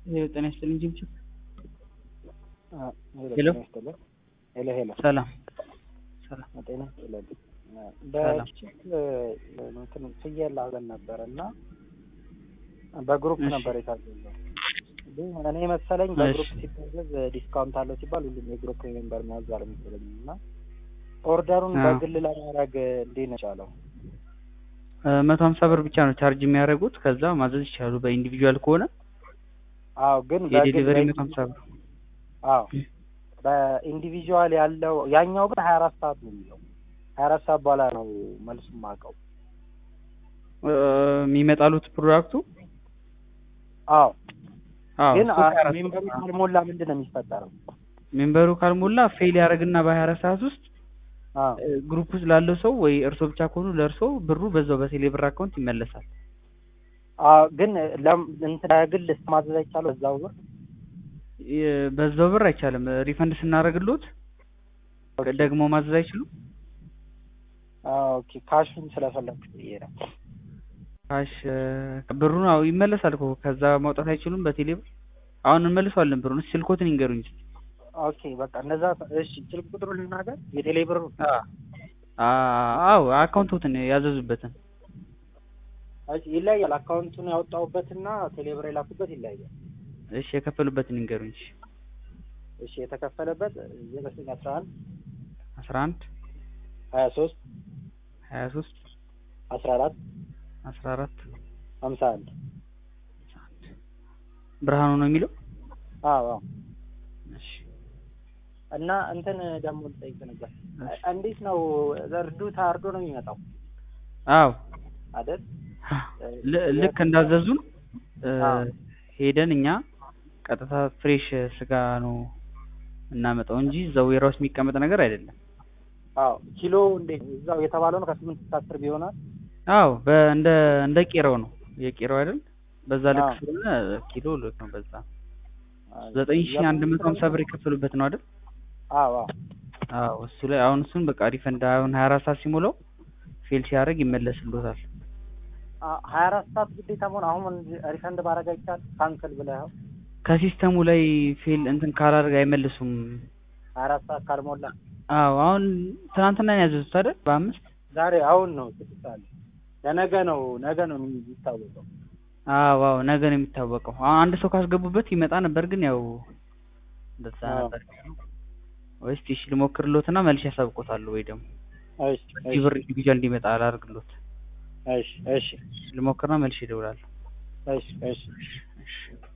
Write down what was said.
ጤና ይስጥልኝ ጅብጅብ። ሄሎ ሄሎ ሄሎ ሄሎ ሰላም ሰላም። ጤና ይስጥልኝ። በችፕ እንትን ፍየል አለን ነበር እና በግሩፕ እሺ። ነበር የታዘዘው። ግን እኔ መሰለኝ በግሩፕ ሲታዘዝ ዲስካውንት አለው ሲባል ሁሉም የግሩፕ ሜምበር መያዛል መሰለኝ እና ኦርደሩን አዎ። በግል ለማድረግ እንዴት ነው የቻለው? መቶ ሀምሳ ብር ብቻ ነው ቻርጅ የሚያደርጉት። ከዛ ማዘዝ ይችላሉ። በኢንዲቪጁዋል ከሆነ አዎ ግን በግል የዴሊቨሪ በ- መቶ ሀምሳ ብር አዎ በኢንዲቪጁዋል ያለው ያኛው ግን ሀያ አራት ሰዓት ነው የሚለው ሀያ አራት ሰዓት በኋላ ነው መልሱ የማውቀው። እ፣ የሚመጣሉት ፕሮዳክቱ አዎ አዎ ግን እሱ ከሀያ አራት ሜምበሩ ሰዓት- ካልሞላ ምንድን ነው የሚፈጠረው? ሜምበሩ ካልሞላ ፌል ያደርግና በሀያ አራት ሰዓት ውስጥ አዎ እ፣ ግሩፕ ውስጥ ላለው ሰው ወይ እርሶ ብቻ ከሆኑ ለእርሶ ብሩ በዛው በቴሌ ብር አካውንት ይመለሳል። አዎ ግን ለም እንትን በግል ማዘዝ አይቻልም በዛው ብር የ- በዛው ብር አይቻልም። ሪፈንድ ስናደርግሎት ደግሞ ማዘዝ አይችሉም። አዎ ኦኬ ካሹን ስለፈለግኩ ብዬ ነው። ካሽ እ፣ ብሩን አዎ ይመለሳል እኮ ከዛ ማውጣት አይችሉም በቴሌ ብር። አሁን እንመልሰዋለን ብሩን። እስኪ ስልኮትን ይንገሩኝ እስኪ። ኦኬ በቃ እነዛ እሺ ስልክ ቁጥሩ ልናገር የቴሌ ብር አ- አዎ አካውንቶትን ያዘዙበትን እሺ ይለያያል አካውንቱን ያወጣሁበትና ቴሌ ብር የላኩበት ይለያያል እሺ የከፈሉበትን ይንገሩኝ። እሺ እሺ የተከፈለበት ዘጠኝ አስራ አንድ አስራ አንድ ሀያ ሶስት ሀያ ሶስት አስራ አራት አስራ አራት ሀምሳ አንድ ብርሃኑ ነው የሚለው። አዎ አዎ እሺ እና እንትን ደግሞ ልጠይቅ ነበር እሺ። እንዴት ነው እርዱ ታርዶ ነው የሚመጣው አዎ አይደል ል- ልክ እንዳዘዙን እ፣ አዎ። ሄደን እኛ ቀጥታ ፍሬሽ ስጋ ነው እናመጣው እንጂ እዛው ዌራውስ የሚቀመጥ ነገር አይደለም። አዎ ኪሎ እንዴት እዛው የተባለው ነው ከስምንት እስከ አስር ቢሆናል አዎ በእንደ እንደ ቄራው ነው የቄራው አይደል? በዛ ልክ አዎ። ስለሆነ ኪሎ ልክ ነው። በዛ ዘጠኝ ሺህ አንድ መቶ ሀምሳ ብር የከፈሉበት ነው አይደል? አዎ አዎ አዎ እሱ ላይ አሁን እሱን በቃ ሪፈንድ አሁን ሀያ አራት ሰዓት ሲሞላው ፌል ሲያደርግ ይመለስልዎታል። ሀያ አራት ሰዓት ግዴታ መሆን አሁን ሪፈንድ ማድረግ አይቻል ካንሰል ብለኸው ከሲስተሙ ላይ ፌል እንትን ካላደርግ አይመልሱም። ሀያ አራት ሰዓት ካልሞላ አዎ አሁን ትናንትና ነው ያዘዙት አይደል? በአምስት ዛሬ አሁን ነው ስድስት ሰዓት ለነገ ነው ነገ ነው የሚታወቀው አዎ አዎ ነገ ነው የሚታወቀው። አሁን አንድ ሰው ካስገቡበት ይመጣ ነበር፣ ግን ያው እንደዛ አዎ። ነበር። ወይስ እሺ ልሞክርሎትና መልሼ ያሳውቆታለሁ ወይ ደግሞ እሺ እዚህ ብር ኢንዲቪጁዋል እንዲመጣ አላደርግሎት እሺ እሺ ልሞክርና መልሼ እደውላለሁ። እሺ እሺ እሺ